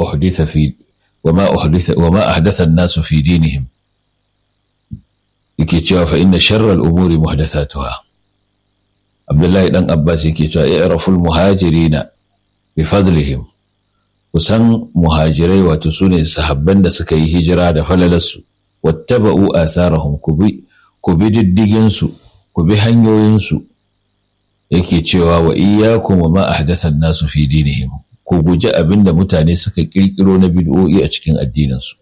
أحدث في وما أحدث وما أحدث الناس في دينهم yake cewa fa inna sharral umuri muhdathatuha Abdullahi dan Abbas yake cewa i'raful muhajirina bi fadlihim kusan muhajirai wato sune sahabban da suka yi hijira da falalarsu wattaba'u atharahum kubi kubi diddigin su kubi hanyoyin su yake cewa wa iyyakum wa ma ahdatha an-nasu fi dinihim ku guji abinda mutane suka kirkiro na bid'o'i a cikin addinin su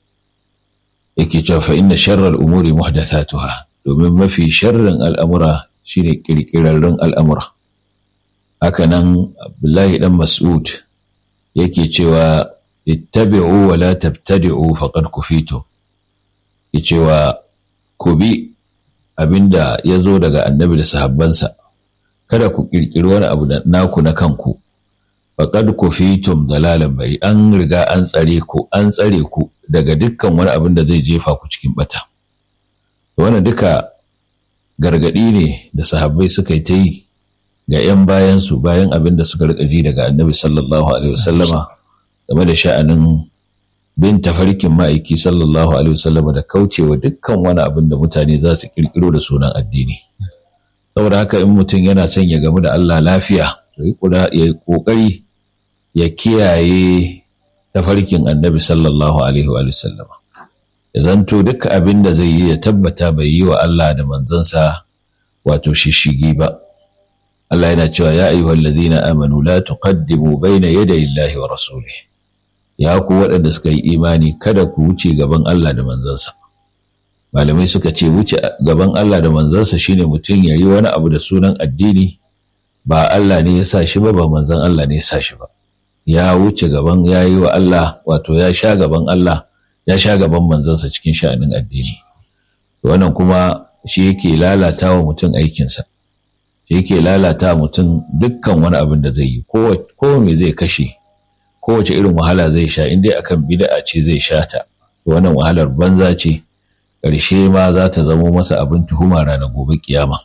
yake cewa fa inna sharral umuri muhdathatuha domin mafi sharrin al'amura shine kirkirarrun al'amura haka nan abdullahi dan mas'ud yake cewa ittabi'u wa la tabtadi'u faqad kufitu yake cewa ku bi abinda ya zo daga annabi da sahabbansa kada ku kirkiri wani abu da naku na kanku faqad kufitum dalalan bari an riga an tsare ku an tsare ku daga dukkan wani abin da zai jefa ku cikin bata wannan duka gargadi ne da sahabbai suka yi ta yi ga 'yan bayansu bayan abin da suka rika ji daga annabi sallallahu alaihi wasallama game da sha'anin bin tafarkin ma'aiki sallallahu alaihi wasallama da kaucewa dukkan wani abin da mutane za su kirkiro da sunan addini saboda haka in mutum yana son ya gamu da Allah lafiya ya yi kokari ya kiyaye tafarkin annabi sallallahu alaihi wa sallama ya zanto duk abin da zai yi ya tabbata bai yi wa Allah da manzansa wato shishigi ba Allah yana cewa ya ayyuhal ladina amanu la tuqaddimu baina yaday Allahi wa rasulih ya ku waɗanda suka yi imani kada ku wuce gaban Allah da manzansa malamai suka ce wuce gaban Allah da manzansa shine mutum ya yi wani abu da sunan addini ba Allah ne ya sa shi ba ba manzan Allah ne ya sa shi ba ya wuce gaban ya yi wa Allah wato ya sha gaban Allah ya sha gaban manzansa cikin sha'anin addini wannan kuma shi yake lalata wa mutum aikinsa shi yake lalata mutum dukkan wani abin da zai yi ko me zai kashe kowace irin wahala zai sha in dai akan bid'a ce zai sha ta wannan wahalar banza ce ƙarshe ma za ta zamo masa abin tuhuma ranar gobe kiyama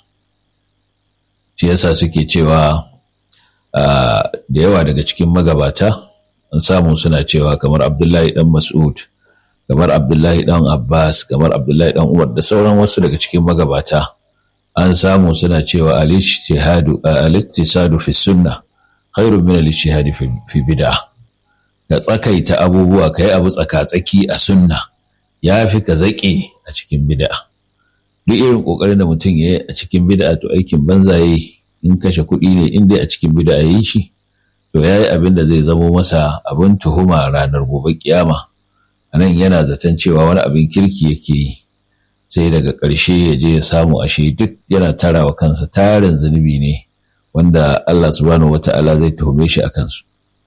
shi yasa suke cewa da yawa daga cikin magabata an samu suna cewa kamar abdullahi dan mas'ud kamar abdullahi dan abbas kamar abdullahi dan umar da sauran wasu daga cikin magabata an samu suna cewa al-iktisadu fi sunna khairun min al-ijtihadi fi bid'ah ka tsakaita abubuwa ka yi abu tsaka-tsaki a sunna ya fi ka zaƙe a cikin bid'a duk irin ƙoƙarin da mutum ya yi a cikin bid'a to aikin banza ya yi in kashe kuɗi ne in dai a cikin bid'a ya yi shi to ya yi abin da zai zamo masa abin tuhuma ranar gobe kiyama a nan yana zaton cewa wani abin kirki yake yi sai daga ƙarshe ya je ya samu ashe duk yana tarawa kansa tarin zunubi ne wanda Allah subhanahu wata'ala zai tuhume shi a kansu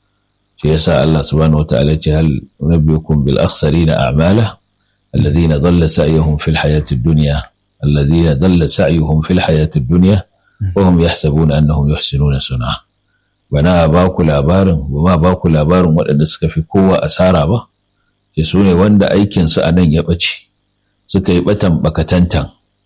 shi yasa Allah subhanahu wata'ala ce hal nabiyukum bil akhsarina a'mala alladhina dhalla sa'yuhum fil hayati dunya alladhina dhalla sa'yuhum fil hayati dunya wa hum yahsabuna annahum yuhsinuna sun'a bana ba ku labarin ba ma ba ku labarin waɗanda suka fi kowa asara ba ce su ne wanda aikin su anan ya ɓace suka yi ɓatan bakatantan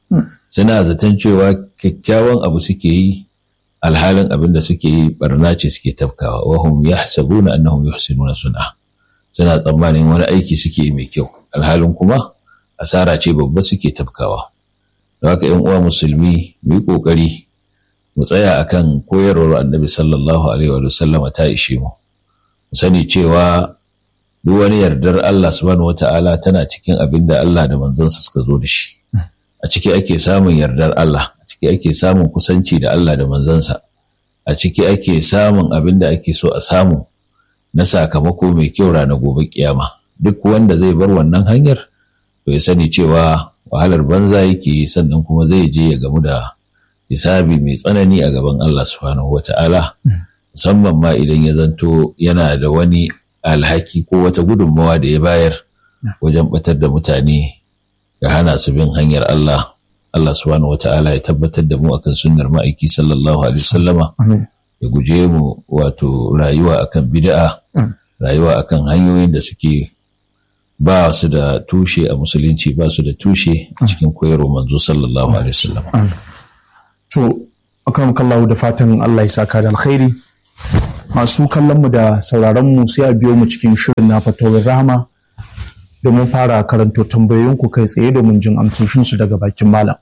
suna zaton cewa kyakkyawan abu suke yi alhalin abin da suke yi barna ce suke tafkawa wahum yahsabuna annahum yuhsinuna sun'a suna tsammanin wani aiki suke yi mai kyau alhalin kuma asara ce babba suke tafkawa don haka yan uwa musulmi mu yi kokari mu tsaya akan koyarwar annabi sallallahu alaihi wa sallama ta ishe mu mu sani cewa duk wani yardar Allah subhanahu wata'ala tana cikin abin da Allah da manzansa suka zo da shi a ciki ake samun yardar Allah a ciki ake samun kusanci da Allah da manzansa a ciki ake samun abin da ake so a samu na sakamako mai kyau ranar gobe kiyama duk wanda zai bar wannan hanyar to ya sani cewa wahalar banza yake sannan kuma zai je ya gamu da hisabi mai tsanani a gaban Allah subhanahu wata'ala musamman ma idan ya zanto yana da wani alhaki ko wata gudunmawa da ya bayar wajen batar da mutane ga hana su bin hanyar Allah Allah subhanahu wa ta'ala ya tabbatar da mu akan sunnar ma'aiki sallallahu alaihi wasallama ya guje mu wato rayuwa akan bid'a rayuwa akan hanyoyin da suke ba su da tushe a musulunci ba su da tushe a cikin koyarwa manzo sallallahu alaihi wasallam to akram kallahu da fatan Allah ya saka da alkhairi masu kallonmu da sauraronmu sai a biyo mu cikin shirin na fatawar rahama domin fara karanto tambayoyinku kai tsaye domin jin amsoshinsu daga bakin malam.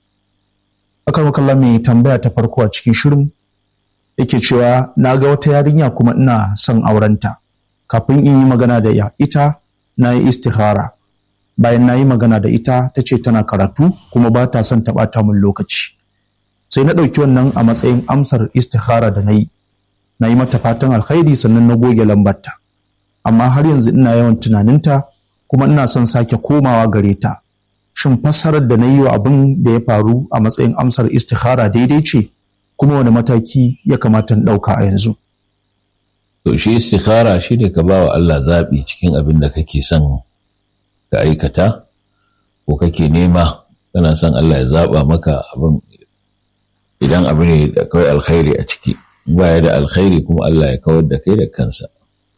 Akar kallon mai tambaya ta farko a cikin shirin yake cewa na ga wata yarinya kuma ina son aurenta kafin in yi magana da ya ita na yi istihara bayan na yi magana da ita ta ce tana karatu kuma ba ta son taɓata min lokaci sai na ɗauki wannan a matsayin amsar istihara da na yi na yi mata fatan alkhairi sannan na goge lambarta amma har yanzu ina yawan tunaninta kuma ina son sake komawa gare ta shin fassarar da na yi wa abin da ya faru a matsayin amsar istihara daidai ce kuma wani mataki ya kamata in ɗauka a yanzu to shi istikhara shi ne ka ba wa Allah zaɓi cikin abin da kake son ka aikata ko kake nema kana son Allah ya zaɓa maka abin idan abu ne da kawai alkhairi a ciki baya da alkhairi kuma Allah ya kawar da kai da kansa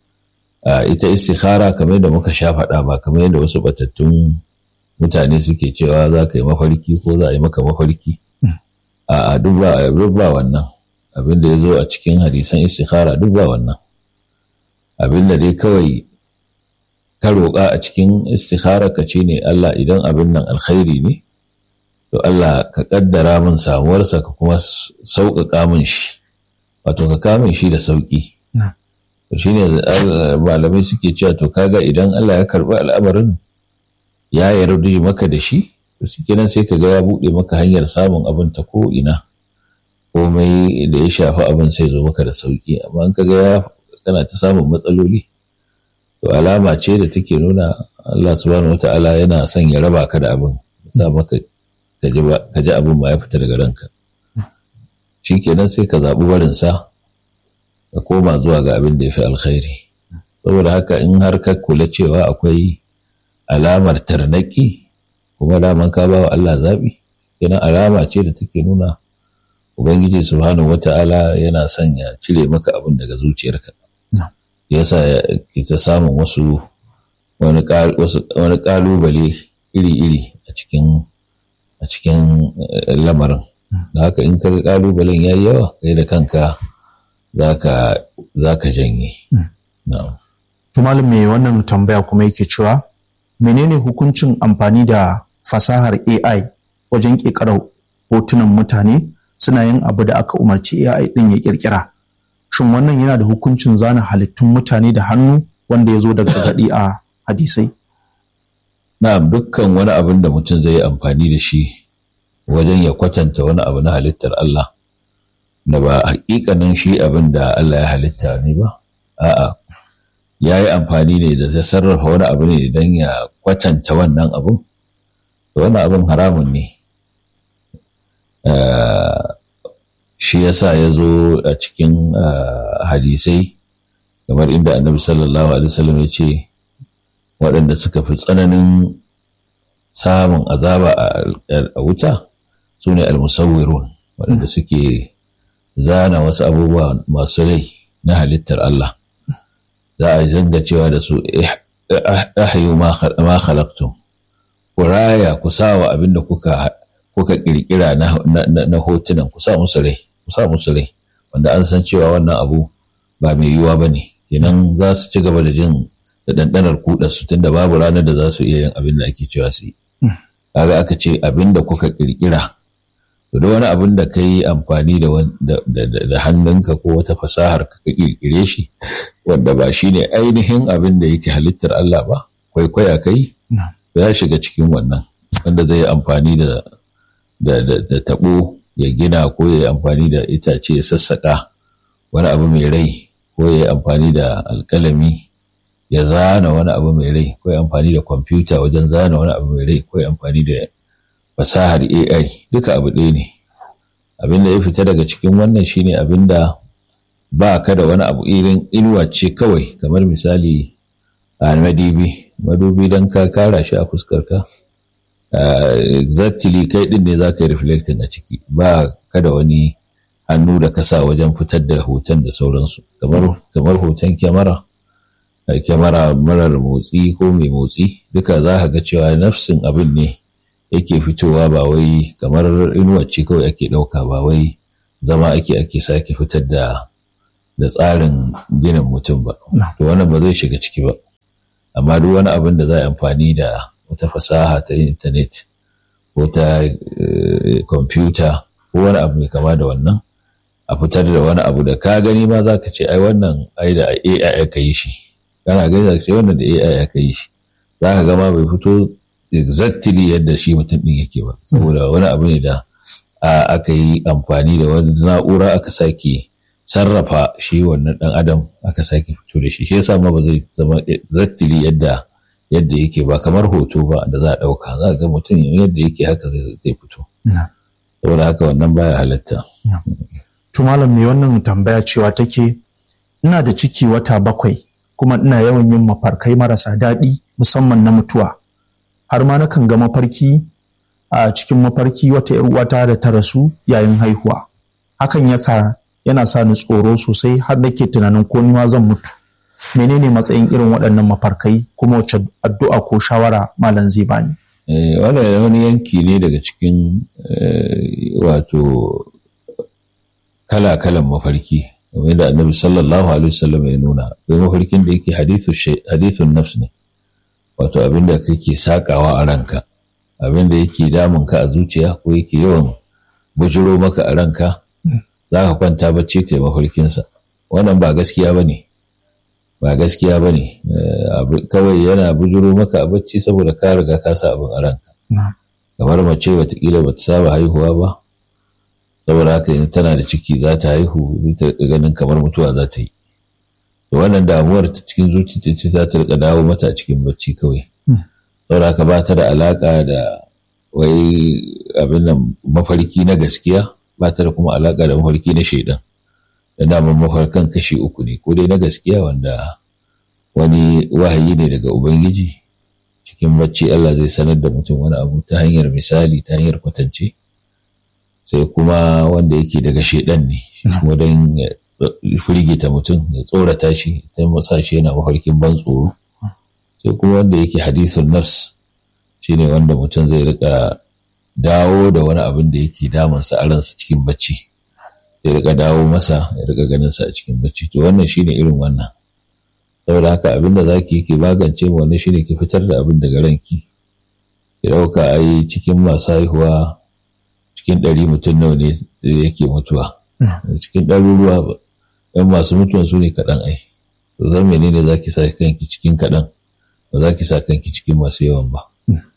ita istikhara kamar da muka sha faɗa ba kamar yadda wasu batattun mutane suke cewa za ka yi mafarki ko za a yi maka mafarki a duk ba wannan abin da ya zo a cikin hadisan istikhara duk ba wannan abin da dai kawai ka roƙa a cikin istikhara ka ce ne Allah idan abin nan alkhairi ne to Allah ka kaddara min samuwarsa ka kuma sauƙaƙa min shi wato ka kamun shi da sauƙi to shine malamai suke cewa to kaga idan Allah ya karɓi al'amarin ya yarda maka da shi to kenan sai ka ga ya buɗe maka hanyar samun abin ta ko ina komai da ya shafi abin sai zo maka da sauƙi amma in ka ga kana ta samun matsaloli to alama ce da take nuna Allah subhanahu wata'ala yana son ya raba ka da abin sa maka ka ji abin ma ya fita daga ranka shi kenan sai ka zaɓi barinsa ka koma zuwa ga abin da ya fi alkhairi saboda haka in har ka kula cewa akwai alamar tarnaki kuma daman ka ba wa Allah zaɓi kenan alama ce da take nuna ubangiji subhanahu wata'ala yana son ya cire maka abin daga zuciyarka yasa ke ta samun wasu wani ƙalubale iri-iri a cikin a cikin lamarin da haka in ka ƙalubalen ya yi yawa kai da kanka za ka janye. Tumalin mai wannan tambaya kuma yake cewa menene hukuncin amfani da fasahar AI wajen ƙirƙirar hotunan mutane suna yin abu da aka umarci AI ɗin ya ƙirƙira. Shin wannan yana da hukuncin zana halittun mutane da hannu wanda ya zo daga gaɗi a hadisai? Na dukkan wani abin da mutum zai yi amfani da shi wajen ya kwatanta wani abu na halittar Allah. da ba hakikanin shi abin da Allah ya halitta ne ba a'a ya yi amfani ne da ta sarrafa wani abu ne don ya kwatanta wannan abin da wannan abin haramun ne shi yasa ya zo a cikin hadisai kamar inda annabi sallallahu alaihi wasallam ya ce waɗanda suka fi tsananin samun azaba a wuta su ne almusawwirun waɗanda suke zana wasu abubuwa masu rai na halittar Allah za a zanga cewa da su ahyu ma khalaqtum ku raya ku sawa abin da kuka kuka kirkira na hotunan ku sa musu rai ku sa musu rai wanda an san cewa wannan abu ba mai yiwuwa ba ne kenan za su ci gaba da jin da ɗanɗanar kuɗa su tunda babu ranar da za su iya yin abin da ake cewa su yi kaga aka ce abin da kuka kirkira to da wani abin da ka yi amfani da hannunka ko wata fasahar ka ka kirkire shi wanda ba shi ne ainihin abin da yake halittar Allah ba kwaikwaya kai ya shiga cikin wannan wanda zai yi amfani da da taɓo ya gina ko ya yi amfani da itace ya sassaƙa wani abu mai rai ko ya yi amfani da alƙalami ya zana wani abu mai rai ko ya amfani da kwamfuta wajen zana wani abu mai rai ko ya amfani da fasahar AI duka abu ɗaya ne abin da ya fita daga cikin wannan shine abin da ba ka da wani abu irin inuwa ce kawai kamar misali a madubi madubi don ka kara shi a fuskarka exactly kai din ne za ka yi reflecting a ciki ba ka da wani hannu da kasa wajen fitar da hoton da sauransu kamar hoton kyamara kyamara marar motsi ko mai motsi duka za ka ga cewa nafsin abin ne yake fitowa ba wai kamar inuwar ce kawai ake ɗauka ba wai zama ake ake sake fitar da da tsarin ginin mutum ba to wannan ba zai shiga ciki ba amma duk wani abin da za a amfani da wata fasaha ta intanet ko ta kwamfuta ko wani abu mai kama da wannan a fitar da wani abu da ka gani ma za ka ce ai wannan ai da AI aka yi shi kana gani za ka ce wannan da AI aka yi shi za ka gama bai fito exactly yadda shi mutum ɗin yake ba saboda wani abu ne da aka yi amfani da wani na'ura aka sake sarrafa shi wannan ɗan adam aka sake fito da shi shi yasa ma ba zai zama exactly yadda yadda yake ba kamar hoto ba da za a ɗauka za ga mutum yadda yake haka zai fito saboda haka wannan baya halatta to malam mai wannan tambaya cewa take ina da ciki wata bakwai kuma ina yawan yin mafarkai marasa daɗi musamman na mutuwa har ma nakan ga mafarki a cikin mafarki wata ‘yar uwata da ta rasu yayin haihuwa hakan yasa yana sa ni tsoro sosai har nake tunanin ko ni ma zan mutu menene matsayin irin waɗannan mafarkai kuma wacce addu'a ko shawara malam zai bani wannan wani yanki ne daga cikin wato kala-kalan mafarki kamar da annabi sallallahu alaihi wasallam ya nuna akwai mafarkin da yake hadithun nafs ne wato abin da kake sakawa a ranka abin da yake damun ka a zuciya ko yake yawan bujiro maka a ranka za ka kwanta bacci kai mafarkinsa wannan ba gaskiya ba ne ba gaskiya ba ne kawai yana bujiro maka a bacci saboda ka riga ka sa abin a ranka kamar mace watakila ba ta saba haihuwa ba saboda haka yanzu tana da ciki za ta haihu zai ta ganin kamar mutuwa za ta yi da wannan damuwar ta cikin zuciya ce za ta rika dawo mata a cikin bacci kawai saboda haka ba ta da alaka da wai abin nan mafarki na gaskiya ba ta da kuma alaka da mafarki na shaidan da daman mafarkan kashi uku ne ko dai na gaskiya wanda wani wahayi ne daga ubangiji cikin bacci Allah zai sanar da mutum wani abu ta hanyar misali ta hanyar kwatance sai kuma wanda yake daga shaidan ne shi kuma don firgita mutum ya tsorata shi ta masa shi yana mafarkin ban tsoro sai kuma wanda yake hadisun nafs shine wanda mutum zai rika dawo da wani abin da yake damunsa a ransa cikin bacci zai rika dawo masa ya rika ganin sa a cikin bacci to wannan shine irin wannan saboda haka abin da zaki ke magance mu wannan shine ki fitar da abin daga ranki ki dauka ai cikin masu haihuwa cikin ɗari mutum nawa ne yake mutuwa cikin ɗaruruwa yan masu mutuwan su ne kaɗan ai to zan menene za ki sa kanki cikin kaɗan ba za ki sa kanki cikin masu yawan ba.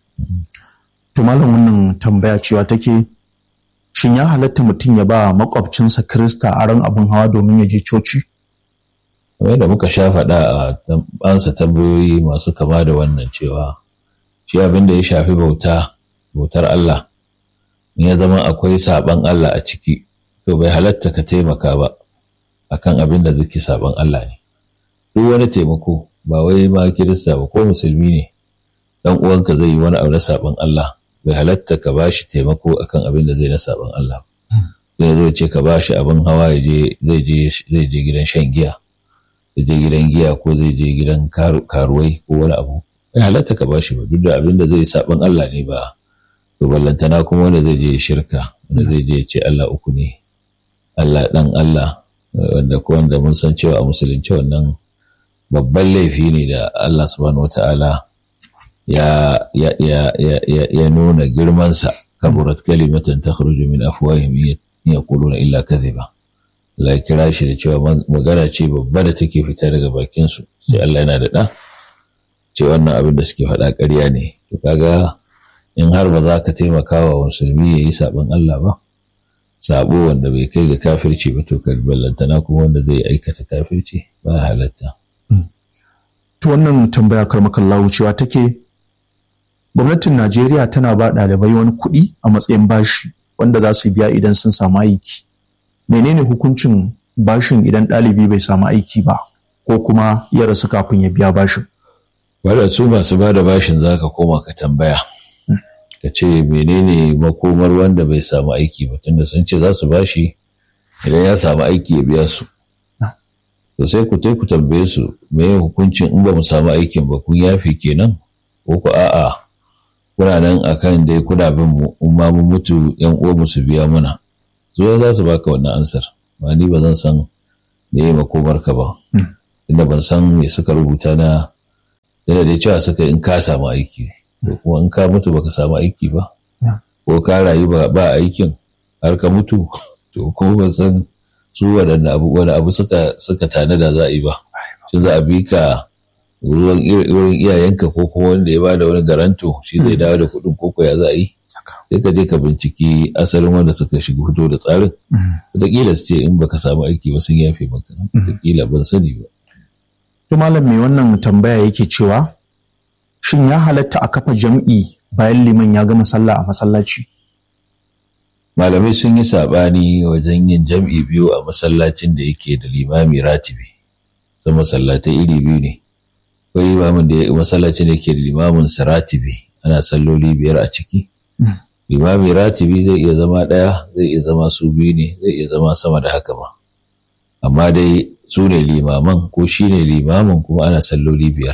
to malam wannan tambaya cewa take shin ya halatta mutum ya ba makwabcinsa krista aron abin hawa domin ya je coci kamar da muka sha faɗa a ansa tambayoyi masu kama da wannan cewa shi abin da ya shafi bauta bautar Allah in ya zama akwai saban Allah a ciki to bai halatta ka taimaka ba akan abin da zai saban Allah ne duk wani taimako ba wai ma kirista ba ko musulmi ne dan uwanka zai yi wani abu na saban Allah bai halatta ka bashi taimako akan abin da zai na saban Allah zai zo ce ka bashi abin hawa ya je zai je zai je gidan shan giya zai je gidan giya ko zai je gidan karuwai ko wani abu bai halatta ka bashi ba duk da abin da zai saban Allah ne ba to ballantana kuma wanda zai je shirka wanda zai je ce Allah uku ne Allah dan Allah wanda ko wanda mun san cewa a musulunci wannan babban laifi ne da Allah subhanahu wata'ala ya ya ya ya ya, ya nuna girmansa kaburat kalimatan takhruju min afwahihim in yaquluna illa kadhiba Allah ya kira shi da cewa magana ce babba da take fita daga bakin su sai Allah yana da da ce wannan abin da suke faɗa ƙarya ne to kaga in har ba za ka taimaka wa musulmi ya yi saɓon Allah ba sabo wanda bai kai ga kafirci ba to ballantana kuma wanda zai aikata kafirci ba halatta. To wannan tambaya karmakan cewa take gwamnatin Najeriya tana ba ɗalibai wani kuɗi a matsayin bashi wanda za su biya idan sun samu aiki. Menene hukuncin bashin idan ɗalibi bai samu aiki ba ko kuma ya rasu kafin ya biya bashin? Wadda su masu ba da bashin za ka koma ka tambaya. ka ce menene makomar wanda bai samu aiki ba tunda sun ce za su bashi idan ya samu aiki ya biya su to sai ku ku tambaye su me hukuncin in ba mu samu aikin ba kun yafi kenan ko ku a'a kuna nan akan dai kuna bin mu in ma mun mutu yan uwa mu su biya muna so za su baka wannan ansar ba ni ba zan san me yi makomarka ba inda ban san me suka rubuta na yana da cewa suka in ka samu aiki to kuma in ka mutu baka samu aiki ba ko ka rayu ba aikin har ka mutu to kuma ban san su waɗanne abu wani abu suka suka tanada za a yi ba shin za a bi ka wurin iyayenka ko kuma wanda ya bada wani garanto shi zai dawo da kuɗin koko ya za a yi sai ka je ka binciki asalin wanda suka shiga fito da tsarin wataƙila su ce in baka samu aiki ba sun yafe maka wataƙila ban sani ba. to malam mai wannan tambaya yake cewa shin ya halatta a kafa jam'i bayan liman ya gama sallah a masallaci malamai sun yi saɓani wajen yin jam'i biyu a masallacin da yake da limami ratibi sun masallatai iri biyu ne akwai limamin da masallacin da yake da limamin sa ratibi ana salloli biyar a ciki limami ratibi zai iya zama ɗaya zai iya zama su biyu ne zai iya zama sama da haka ma amma dai su ne limaman ko shi ne limamin kuma ana salloli biyar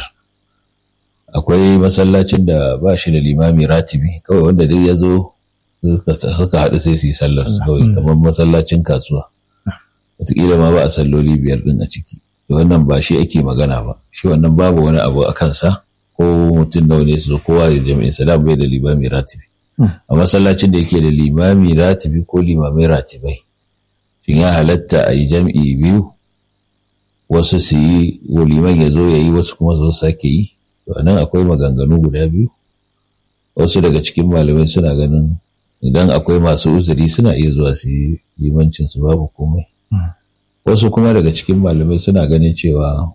akwai masallacin da ba shi da limami ratibi kawai wanda dai ya zo suka haɗu sai su yi sallar su kawai kamar masallacin kasuwa wataƙila ma ba a salloli biyar ɗin a ciki wannan ba shi ake magana ba shi wannan babu wani abu a kansa ko mutum nawa ne su kowa ya jami'in salam bai da limami ratibi a masallacin da yake da limami ratibi ko limamai ratibai shin ya halatta a yi jam'i biyu wasu su yi liman ya zo ya yi wasu kuma zo sake yi to nan akwai maganganu guda biyu wasu daga cikin malamai suna ganin idan akwai masu uzuri suna iya zuwa su yi limancin su babu komai wasu kuma daga cikin malamai suna ganin cewa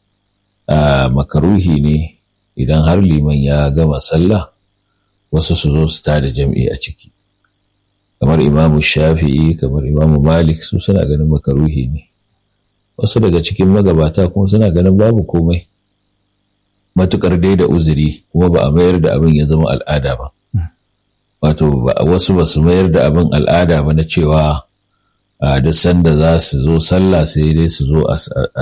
a makaruhi ne idan har liman ya gama sallah wasu su zo su tada jam'i a ciki kamar imamu shafi'i kamar imamu malik su suna ganin makaruhi ne wasu daga cikin magabata kuma suna ganin babu komai matukar dai da uzuri kuma ba a mayar da abin ya zama al'ada ba wato wasu ba su mayar da abin al'ada ba na cewa a duk sanda za su zo sallah sai dai su zo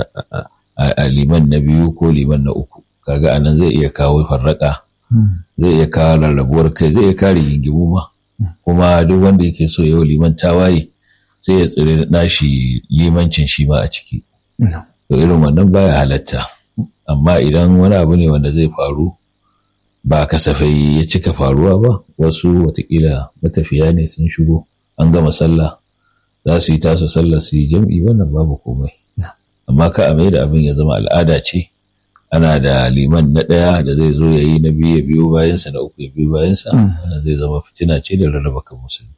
a liman na biyu ko liman na uku kaga anan zai iya kawo farraka zai iya kawo rarrabuwar kai zai iya kare gingimu ma kuma duk wanda yake so yau liman tawaye sai ya tsire nashi limancin shi ma a ciki to irin wannan baya halatta amma idan wani abu ne wanda zai faru ba kasafai ya cika faruwa ba wasu watakila matafiya ne sun shigo an gama sallah za su yi tasu sallah su yi jam'i wannan babu komai amma ka a da abin ya zama al'ada ce ana da liman na ɗaya da zai zo ya yi na biyu ya biyo bayansa na uku ya biyo bayansa wannan zai zama fitina ce da rarraba kan musulmi.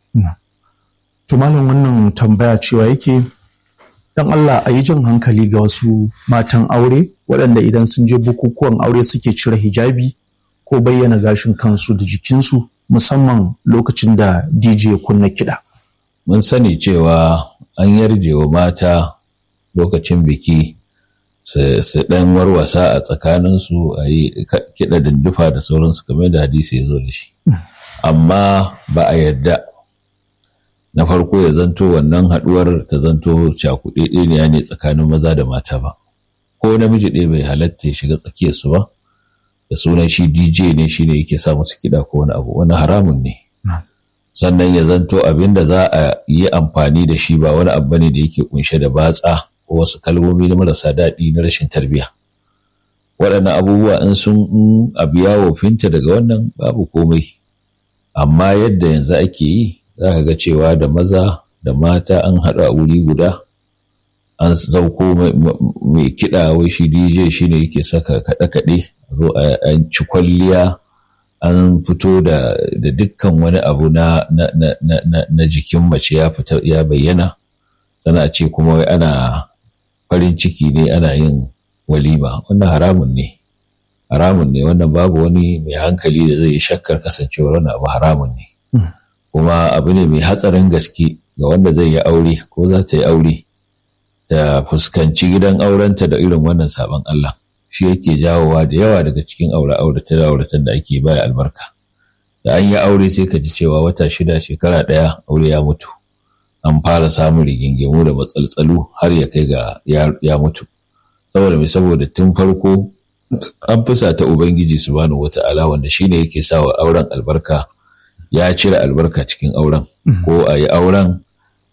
to malam wannan tambaya cewa yake dan Allah a yi jan hankali ga wasu matan aure waɗanda idan sun je bukukuwan aure suke cire hijabi ko bayyana gashin kansu da jikinsu musamman lokacin da DJ kunna kiɗa. Mun sani cewa an yarje wa mata lokacin biki su ɗan warwasa a tsakaninsu a yi kiɗa dindufa da sauransu kamar da hadisi ya zo da shi. Amma ba a yarda na farko ya zanto wannan haɗuwar ta zanto cakuɗe ne tsakanin maza da mata ba. Ko namiji ɗaya bai halatta ya shiga tsakiyarsu ba. da sunan shi DJ ne shi ne yake sa musu kiɗa ko wani abu wani haramun ne. Sannan ya zanto abin da za a yi amfani da shi ba wani abu ne da yake kunshe da batsa ko wasu kalmomi na marasa daɗi na rashin tarbiyya. Waɗannan abubuwa in sun abu ya wofinta daga wannan babu komai. Amma yadda yanzu ake yi za ka ga cewa da maza da mata an haɗu a wuri guda an sauko mai kiɗa wai shi DJ shi ne yake saka kaɗe-kaɗe zo an ci kwalliya an fito da dukkan wani abu na, na, jikin mace ya fita ya bayyana sana ce kuma wai ana farin ciki ne ana yin walima wannan haramun ne haramun ne wannan babu wani mai hankali da zai yi shakkar kasancewar wannan abu haramun ne kuma abu ne mai hatsarin gaske ga wanda zai yi aure ko za ta yi aure ta fuskanci gidan aurenta da irin wannan sabon Allah shi yake jawowa da yawa daga cikin aure-auratan auratan da ake baya albarka da an yi aure sai ka ji cewa wata shida shekara ɗaya aure ya mutu an fara samun rigingimu da matsaltsalu har ya kai ga ya mutu saboda mai saboda tun farko an fusa ta ubangiji subhanahu wata'ala wanda shine yake sawa auren albarka ya cire albarka cikin auren ko a yi auren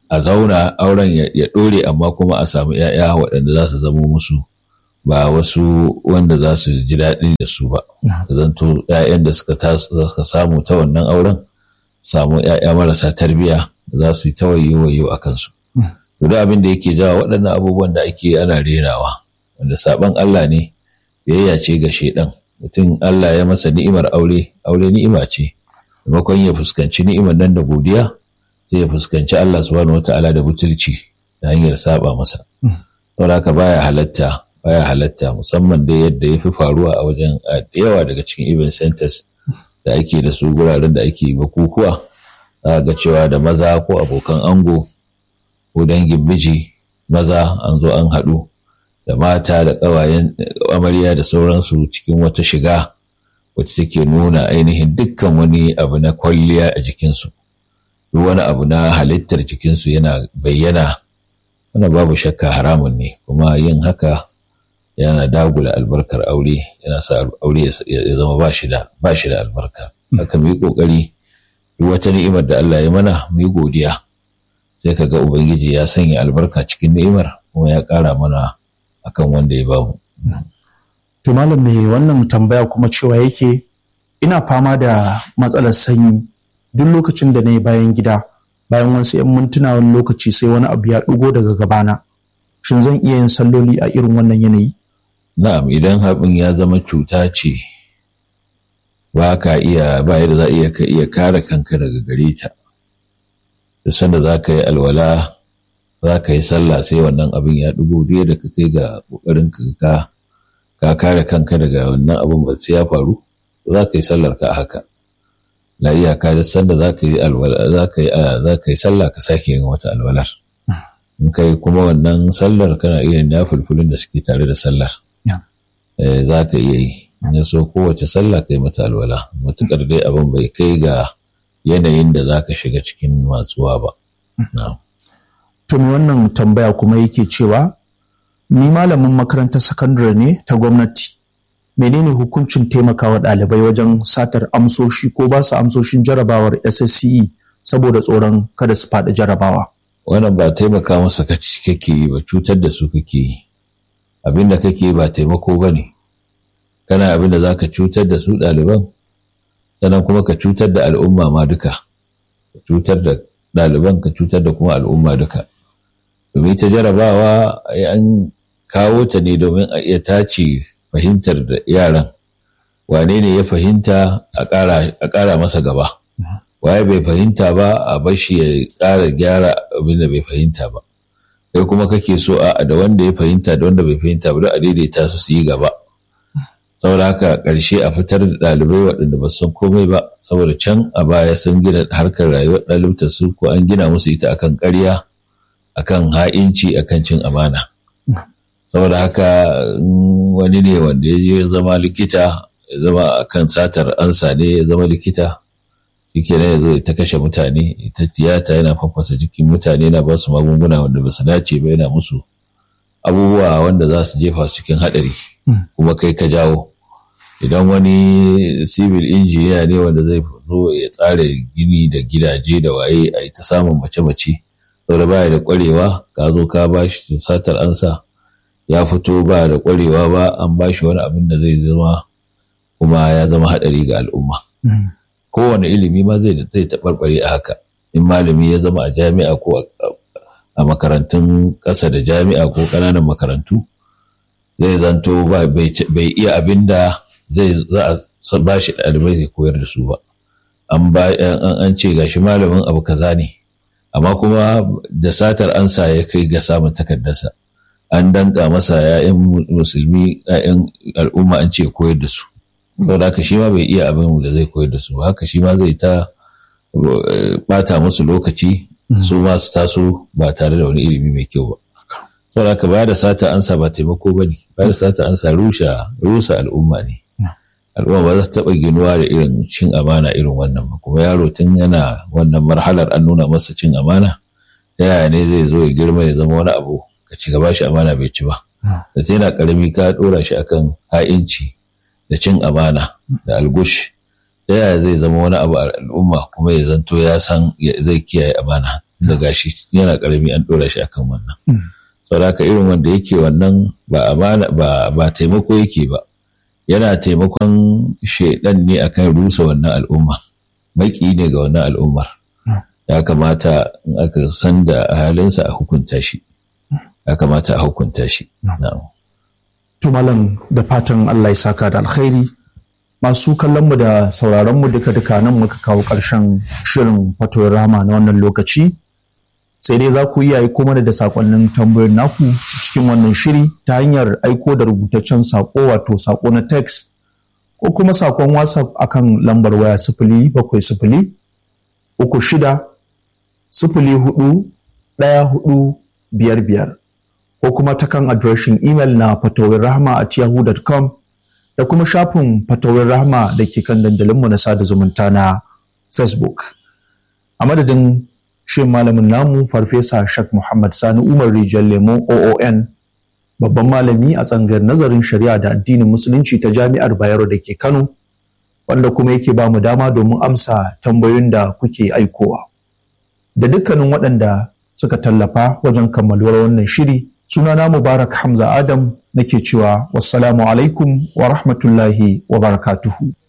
a zauna auren ya ɗore amma kuma a samu ‘ya'ya waɗanda za su zamo musu ba wasu wanda za su ji daɗi da su ba zanto ‘ya'yan da suka samu ta wannan auren samu ‘ya'ya marasa tarbiyya za su yi ta wayo a kansu duk abin da yake jawa waɗannan abubuwan da ake ana renawa wanda saɓan Allah ne biyayya ce ga shaidan mutum Allah ya masa ni'imar aure aure ni'ima ce maimakon ya fuskanci ni'imar nan da godiya sai ya fuskanci Allah subhanahu wata'ala da butulci da hanyar saba masa don haka baya halatta baya halatta musamman da yadda ya fi faruwa a wajen da yawa daga cikin event centers da ake da su guraren da ake bukukuwa za ga cewa da maza ko abokan ango ko dangin miji maza an zo an haɗu da mata da ƙawayen amarya da sauransu cikin wata shiga wacce take nuna ainihin dukkan wani abu na kwalliya a jikinsu duk wani abu na halittar jikinsu yana bayyana wannan babu shakka haramun ne kuma yin haka yana dagula albarkar aure yana sa aure ya zama ba shi da ba shi da albarka haka mu yi kokari duk wata ni'imar da Allah ya mana mu yi godiya sai ka ga ubangiji ya sanya albarka cikin ni'imar kuma ya ƙara mana akan wanda ya bamu to malam mai wannan tambaya kuma cewa yake ina fama da matsalar sanyi duk lokacin da na yi bayan gida bayan wasu 'yan mintuna wani lokaci sai wani abu ya ɗigo daga gabana shin zan iya yin salloli a irin wannan yanayi na'am idan haɓin ya zama cuta ce ba ka iya ba yadda za iya ka iya kare kanka daga gare ta da sanda za ka yi alwala za ka yi sallah sai wannan abin ya ɗigo duk da ka kai ga ƙoƙarin ka ka kare kanka daga wannan abin ba sai ya faru za ka yi sallar ka haka na iyaka da sanda za ka yi alwala za ka yi za ka yi sallah ka sake yin wata alwalar in kai kuma wannan sallar kana iya yin fulfulin da suke tare da sallar za ka iya yi in so kowace sallah kai mata alwala matukar dai abin bai kai ga yanayin da za ka shiga cikin matsuwa ba to me wannan tambaya kuma yake cewa ni malamin makarantar sakandare ne ta gwamnati menene hukuncin taimakawa ɗalibai wajen satar amsoshi ko ba su amsoshin jarabawar SSCE saboda tsoron kada su faɗi jarabawa. Wannan ba taimaka masa kake yi ba cutar da su kake yi. Abin da kake yi ba taimako ba ne. Kana abin da za ka cutar da su ɗaliban, sannan kuma ka cutar da al'umma ma duka. Ka cutar da ɗaliban ka cutar da kuma al'umma duka. Domin ta jarabawa an kawo ta ne domin a iya tace fahimtar da yaran wane ne ya fahimta a ƙara masa gaba waye bai fahimta ba a bashi ya ƙara gyara abin da bai fahimta ba kai kuma kake so a da wanda ya fahimta da wanda bai fahimta ba a daidaita su su yi gaba saboda haka ƙarshe a fitar da ɗalibai waɗanda ba san komai ba saboda can a baya sun gina harkar rayuwar ɗalibtar su ko an gina musu ita akan ƙarya akan ha'inci akan cin amana saboda haka wani ne wanda ya je zama likita ya zama a kan satar ansa ne ya zama likita shi ke ya zo ta kashe mutane ita tiyata yana fafasa jikin mutane na ba su magunguna wanda ba su dace ba yana musu abubuwa wanda za su jefa su cikin haɗari kuma kai ka jawo idan wani civil engineer ne wanda zai zo ya tsara gini da gidaje da waye a ta samun mace-mace saboda baya da kwarewa ka zo ka ba shi satar ansa ya fito ba da ƙwarewa ba an ba shi wani abin da zai zama kuma ya zama haɗari ga al'umma. Kowane ilimi ma zai zai taɓarɓare a haka. In malami ya zama a jami'a ko a makarantun ƙasa da jami'a ko ƙananan makarantu zai zanto bai iya abin da zai za a ba shi ɗalibai zai koyar da su ba. An ba an ce gashi malamin abu kaza ne amma kuma da satar ansa ya kai ga samun takardarsa. an danka masa ‘ya'yan musulmi ‘ya'yan al'umma an ce koyar da su saboda haka shi ma bai iya abin da zai koyar da su haka shi ma zai ta bata musu lokaci su ma su taso ba tare da wani ilimi mai kyau ba saboda haka ba da sata ansa ba taimako ba ne ba da sata ansa rusha rusa al'umma ne al'umma ba za su taɓa ginuwa da irin cin amana irin wannan ba kuma yaro tun yana wannan marhalar an nuna masa cin amana ta yaya ne zai zo ya girma ya zama wani abu ka ci gaba shi amana bai ci ba da ta yana karami ka dora shi akan ha'inci da cin amana da algush ta yaya zai zama wani abu a al'umma kuma ya zanto ya san zai kiyaye amana da gashi yana karami an dora shi akan wannan saboda irin wanda yake wannan ba amana ba ba taimako yake ba yana taimakon shaidan ne akan rusa wannan al'umma maki ne ga wannan al'ummar ya kamata in aka san da halinsa a hukunta shi ya kamata a hukunta shi to malam da fatan Allah ya saka da alkhairi masu kallon mu da sauraron mu duka duka nan muka kawo ƙarshen shirin fatoyin rama na wannan lokaci sai dai za ku iya aiko mana da sakonnin tambayoyin naku cikin wannan shiri ta hanyar aiko da rubutaccen sako wato sako na text ko kuma sakon whatsapp akan lambar waya sifili bakwai sifili uku shida sifili hudu ɗaya hudu biyar biyar ko kuma ta kan adireshin imel na fatawin rahama at yahoo.com da kuma shafin fatawin rahama da ke kan dandalinmu na sada zumunta na facebook a madadin shi malamin namu farfesa shak muhammad sani umar rijal lemo oon babban malami a tsangar nazarin shari'a da addinin musulunci ta jami'ar bayero da ke kano wanda kuma yake ba mu dama domin amsa tambayoyin da kuke aikowa da dukkanin waɗanda suka tallafa wajen kammaluwar wannan shiri sunana mubarak hamza adam nake cewa wassalamu alaikum wa rahmatullahi wa barakatuhu